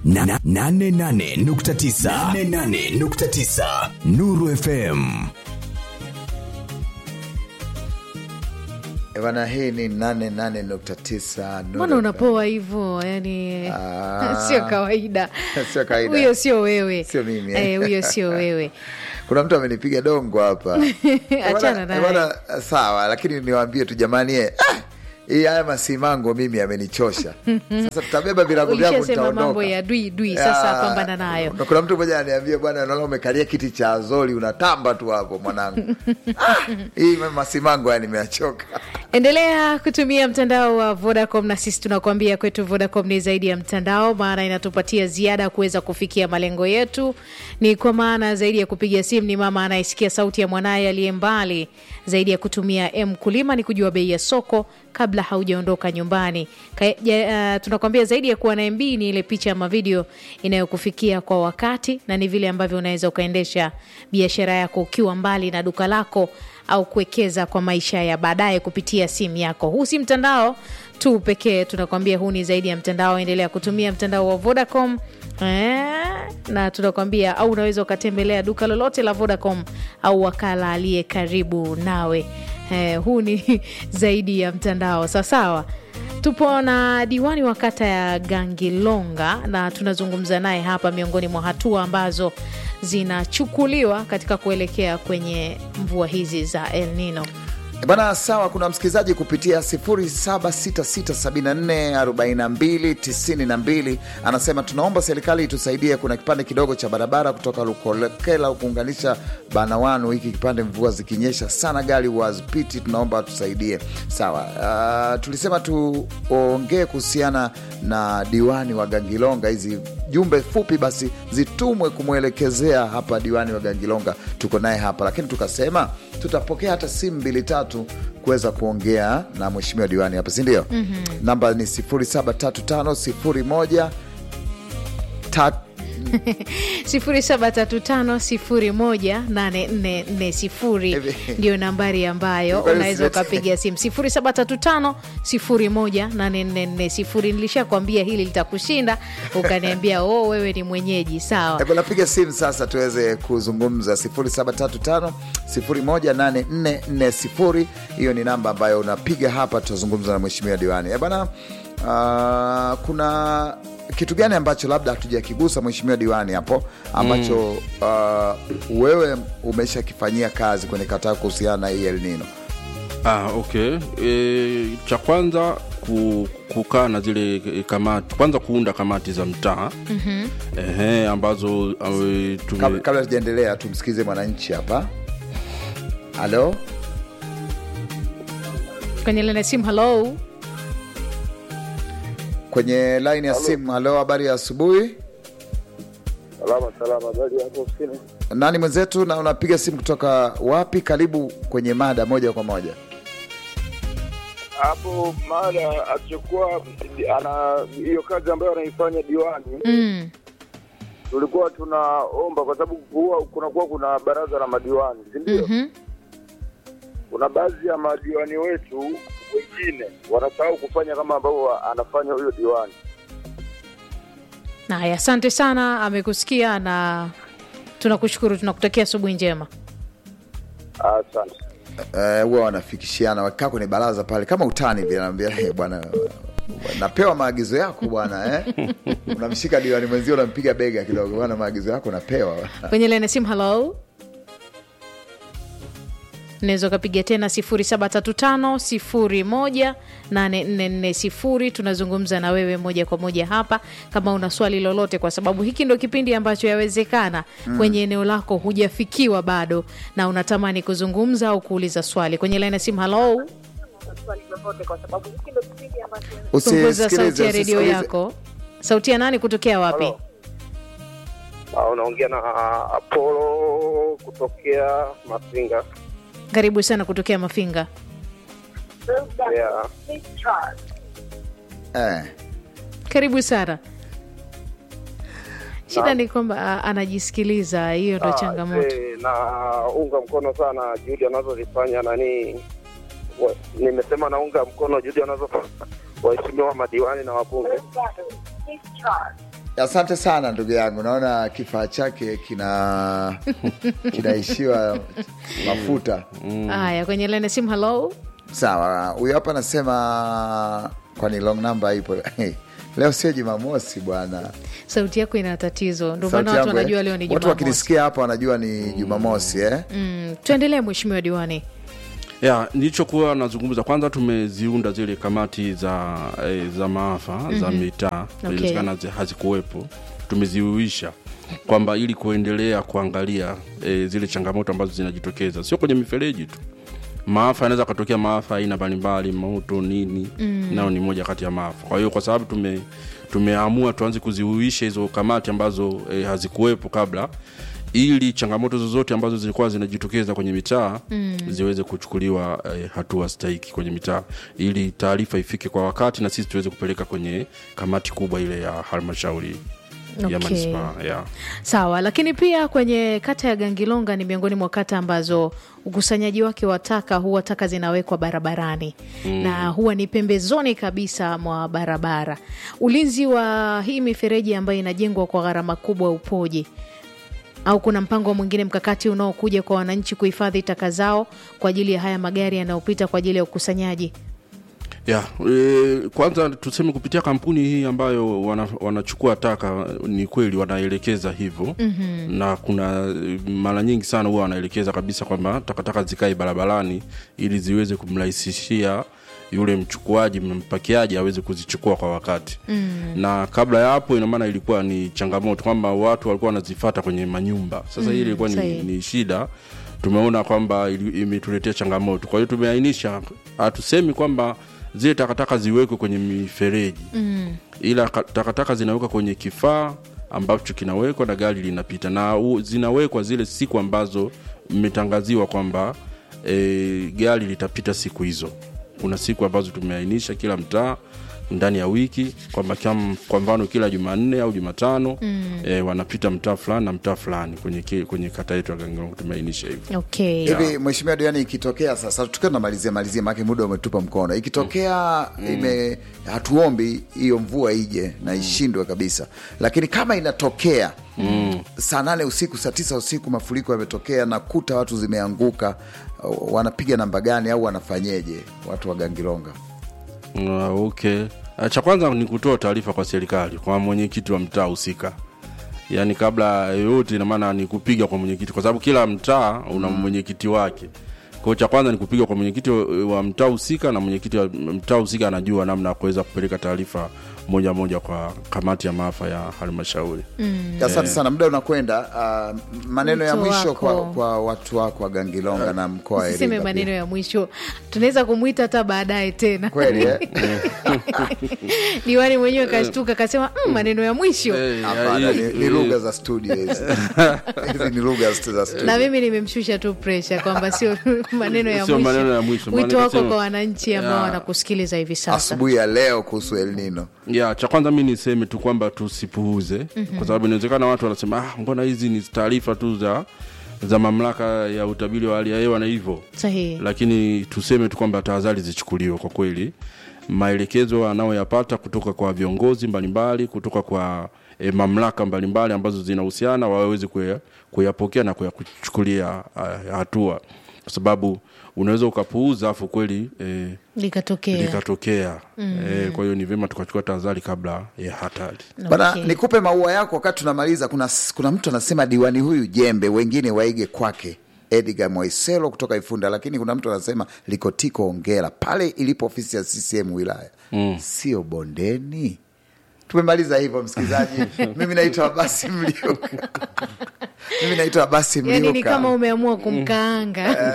Na- na- nane nane nukta tisa. Nane nane nukta tisa. Nuru FM. Eh, Bana, hii ni 88.9 Nuru mbona FM. unapoa hivyo yani Ah. sio kawaida Sio kawaida. huyo sio wewe Sio mimi, eh. Eh, huyo sio wewe kuna mtu amenipiga dongo hapa Achana Bwana- naye. bwana, sawa lakini niwaambie tu jamani eh, ah, hii haya masimango mimi amenichosha sasa tutabeba virago vyangu ulishasema mambo nitaondoka ya dui dui sasa Ah, pambana nayo na kuna mtu mmoja ananiambia bwana naona umekalia kiti cha azori unatamba tu hapo mwanangu ah, hii masimango yani nimeachoka endelea kutumia mtandao wa vodacom na sisi tunakuambia kwetu vodacom ni zaidi ya mtandao maana inatupatia ziada kuweza kufikia malengo yetu ni kwa maana zaidi ya kupiga simu ni mama anayesikia sauti ya mwanaye aliye mbali zaidi ya kutumia m kulima ni kujua bei ya soko kabla haujaondoka nyumbani Ka, ja, uh, tunakwambia zaidi ya kuwa na mb ni ile picha ama video inayokufikia kwa wakati na ni vile ambavyo unaweza ukaendesha biashara yako ukiwa mbali na duka lako au kuwekeza kwa maisha ya baadaye kupitia simu yako huu si mtandao tu pekee tunakwambia huu ni zaidi ya mtandao endelea kutumia mtandao wa vodacom Eh, na tunakwambia au unaweza ukatembelea duka lolote la vodacom au wakala aliye karibu nawe eh, huu ni zaidi ya mtandao sawasawa tupo na diwani wa kata ya gangilonga na tunazungumza naye hapa miongoni mwa hatua ambazo zinachukuliwa katika kuelekea kwenye mvua hizi za el nino Eh, Bwana sawa, kuna msikilizaji kupitia 0766744292 anasema tunaomba serikali itusaidie, kuna kipande kidogo cha barabara kutoka Lukolekela kuunganisha Banawanu. Hiki kipande mvua zikinyesha sana gari wazipiti, tunaomba tusaidie. Sawa. Uh, tulisema tuongee kuhusiana na diwani wa Gangilonga, hizi jumbe fupi basi zitumwe kumwelekezea hapa diwani wa Gangilonga, tuko naye hapa, lakini tukasema tutapokea hata simu mbili tatu kuweza kuongea na mheshimiwa diwani hapa, si ndio? mm-hmm. namba ni 073501 tat- 0735018440 ndio nambari ambayo Kwani unaweza usilete- ukapiga simu 0735018440 nilishakwambia hili litakushinda ukaniambia oh wewe ni mwenyeji sawa Hebu napiga simu sasa tuweze kuzungumza 0735018440 hiyo ni namba ambayo unapiga hapa, tutazungumza na mheshimiwa diwani. Eh bana, ah, kuna kitu gani ambacho labda hatujakigusa mheshimiwa diwani hapo ambacho ah, wewe umeshakifanyia kazi kwenye kata yako kuhusiana na hii El Nino? Ah, okay. E, cha kwanza ku, kukaa na zile e, kamati kwanza kuunda kamati za mtaa mm-hmm. Ehe, ambazo e, tume, Kabla, kabla tujaendelea tumsikize mwananchi hapa. Halo, kwenye lene simu halo kwenye line ya simu. Halo, habari ya asubuhi. Salama salama, habari hapo ofisini? Nani mwenzetu na unapiga simu kutoka wapi? Karibu kwenye mada moja kwa moja. Hapo mada achukua ana hiyo kazi ambayo anaifanya diwani, mm. tulikuwa tunaomba kwa sababu huwa kunakuwa kuna baraza la madiwani, si ndio? mm-hmm. Kuna baadhi ya madiwani wetu wengine wanasahau kufanya kama ambavyo anafanya huyo diwani. Haya, asante sana, amekusikia na tunakushukuru, tunakutakia asubuhi njema. Asante. Eh, huwa wanafikishiana wakikaa kwenye baraza pale kama utani vile, anaambia hey, bwana napewa maagizo yako bwana eh? unamshika diwani mwenzio unampiga bega kidogo bwana, maagizo yako napewa Kwenye lene simu, halo, unaweza ukapiga tena 0735018440 tunazungumza na wewe moja kwa moja hapa kama una swali lolote kwa sababu hiki ndo kipindi ambacho yawezekana mm. kwenye eneo lako hujafikiwa bado na unatamani kuzungumza au kuuliza swali kwenye laini ya simu halo punguza sauti ya redio yako sauti ya nani kutokea wapi Halo. Ah, unaongea na Apollo kutokea Masinga. karibu sana kutokea mafinga Yeah. eh. karibu sana shida ni kwamba a- anajisikiliza hiyo ndo Ah, changamoto eh, naunga mkono sana juhudi anazozifanya nani wa- nimesema naunga mkono juhudi anazofanya waheshimiwa madiwani na wabunge Asante sana ndugu yangu, naona kifaa chake kina kinaishiwa mafuta. haya kwenye lene simu halo Sawa, huyo hapa anasema kwani long number ipo leo sio Jumamosi bwana. sauti yako ina tatizo ndio Sauti maana watu yangu, eh? wanajua leo ni watu jumamosi wakinisikia hapa wanajua ni Jumamosi eh? mm. tuendelee mheshimiwa diwani ya nilichokuwa nazungumza kwanza tumeziunda zile kamati za eh, za maafa za mitaa Okay. inawezekana zi- hazikuwepo tumeziuisha kwamba ili kuendelea kuangalia eh, zile changamoto ambazo zinajitokeza sio kwenye mifereji tu maafa yanaweza katokea maafa aina mbalimbali moto nini mm. nayo ni moja kati ya maafa kwa hiyo kwa sababu tume tumeamua tuanze kuziuisha hizo kamati ambazo eh, hazikuwepo kabla ili changamoto zozote ambazo zilikuwa zinajitokeza kwenye mitaa mm. ziweze kuchukuliwa eh, hatua stahiki kwenye mitaa ili taarifa ifike kwa wakati na sisi tuweze kupeleka kwenye kamati kubwa ile ya halmashauri ya Okay. manispaa ya sawa lakini pia kwenye kata ya gangilonga ni miongoni mwa kata ambazo ukusanyaji wake wa taka huwa taka zinawekwa barabarani mm. na huwa ni pembezoni kabisa mwa barabara ulinzi wa hii mifereji ambayo inajengwa kwa gharama kubwa upoje au kuna mpango mwingine mkakati unaokuja kwa wananchi kuhifadhi taka zao kwa ajili ya haya magari yanayopita kwa ajili ya ukusanyaji ya e, kwanza tuseme kupitia kampuni hii ambayo wana, wanachukua taka ni kweli wanaelekeza hivyo mm-hmm. na kuna e, mara nyingi sana huwa wanaelekeza kabisa kwamba takataka zikae barabarani ili ziweze kumrahisishia yule mchukuaji mpakiaji aweze kuzichukua kwa wakati mm. na kabla ya hapo ina maana ilikuwa ni changamoto kwamba watu walikuwa wanazifata kwenye manyumba sasa mm, hii ilikuwa ni, sahihi. ni shida tumeona kwamba ili- imetuletea changamoto kwa hiyo tumeainisha hatusemi kwamba zile takataka ziwekwe kwenye mifereji mm. ila ka- takataka zinawekwa kwenye kifaa ambacho kinawekwa na gari linapita na u, zinawekwa zile siku ambazo mmetangaziwa kwamba e, gari litapita siku hizo kuna siku ambazo tumeainisha kila mtaa ndani ya wiki kwamba kam- kwa mfano kila jumanne au jumatano mm. e, wanapita mtaa fulani na mtaa fulani kwenye, ki- kwenye kata yetu ya Gangilongo tumeainisha hivyo okay hivi mheshimiwa diwani ikitokea sasa tukiwa tunamalizia malizia maake muda umetupa mkono ikitokea ime hatuombi hiyo mvua ije na ishindwe kabisa lakini kama inatokea mm. saa nane usiku saa tisa usiku mafuriko yametokea na kuta watu zimeanguka uh, wanapiga namba gani au wanafanyeje watu wa gangilonga Uh, okay. Uh, cha kwanza ni kutoa taarifa kwa serikali kwa mwenyekiti wa mtaa husika yaani kabla yoyote inamaana ni kupiga kwa mwenyekiti kwa sababu kila mtaa una mwenyekiti wake kwao cha kwanza ni kupiga kwa mwenyekiti wa, wa mtaa husika na mwenyekiti wa mtaa husika anajua namna ya kuweza kupeleka taarifa moja moja kwa kamati ya maafa ya halmashauri asante sana muda unakwenda uh, maneno ya Mtu mwisho kwa, wako. kwa watu wako wa gangilonga na mkoa wa usiseme Iringa maneno pia. ya mwisho tunaweza kumwita hata baadaye tena kweli eh? diwani mwenyewe kashtuka kasema mm, maneno ya mwisho Eh, Hapana, eh, ni, ni eh, lugha za studio hizi hizi ni lugha za studio na mimi nimemshusha tu presha kwamba sio maneno ya Sio mwisho maneno ya mwisho, maana wito wako nikasema- kwa wananchi ambao Ya. wanakusikiliza hivi sasa asubuhi ya leo kuhusu El Nino. ya cha kwanza mi niseme tu kwamba tusipuuze mm-hmm. kwa sababu inawezekana watu wanasema ah, mbona hizi ni taarifa tu za za mamlaka ya utabiri wa hali ya hewa na hivyo sahihi lakini tuseme tu kwamba tahadhari zichukuliwe kwa kweli maelekezo anayoyapata kutoka kwa viongozi mbalimbali kutoka kwa e, mamlaka mbalimbali ambazo zinahusiana waweze kuya- kuyapokea na kuyachukulia uh, hatua kwa sababu unaweza ukapuuza afu kweli e, likatokea likatokea mm. e, kwa hiyo ni vyema tukachukua tahadhari kabla ya hatari Bana, Okay. nikupe maua yako wakati tunamaliza. Kuna, kuna mtu anasema diwani huyu jembe, wengine waige kwake. Edgar Mwaiselo kutoka Ifunda, lakini kuna mtu anasema Likotiko ongera pale ilipo ofisi ya CCM wilaya mm. sio bondeni. Tumemaliza hivyo msikilizaji. Mimi naitwa Abasi Mliuka. Mimi naitwa Abasi Mliuka. yani ni kama umeamua kumkaanga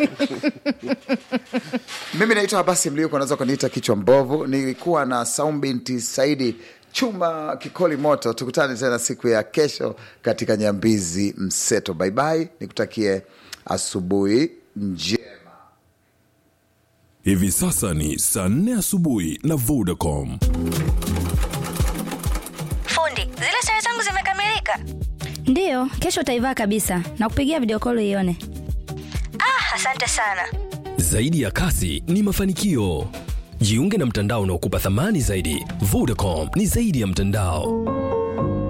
Mimi naitwa Abasi Mliuka, unaweza kuniita kichwa mbovu. Nilikuwa na Saum binti Saidi chuma kikoli moto. Tukutane tena siku ya kesho katika Nyambizi Mseto. Baibai, nikutakie asubuhi njema. Hivi sasa ni saa nne asubuhi na Vodacom. Fundi, zile sare zangu zimekamilika. Ndiyo, kesho utaivaa kabisa na kupigia video call ione. Ah, asante sana. Zaidi ya kasi ni mafanikio. Jiunge na mtandao unaokupa thamani zaidi. Vodacom ni zaidi ya mtandao.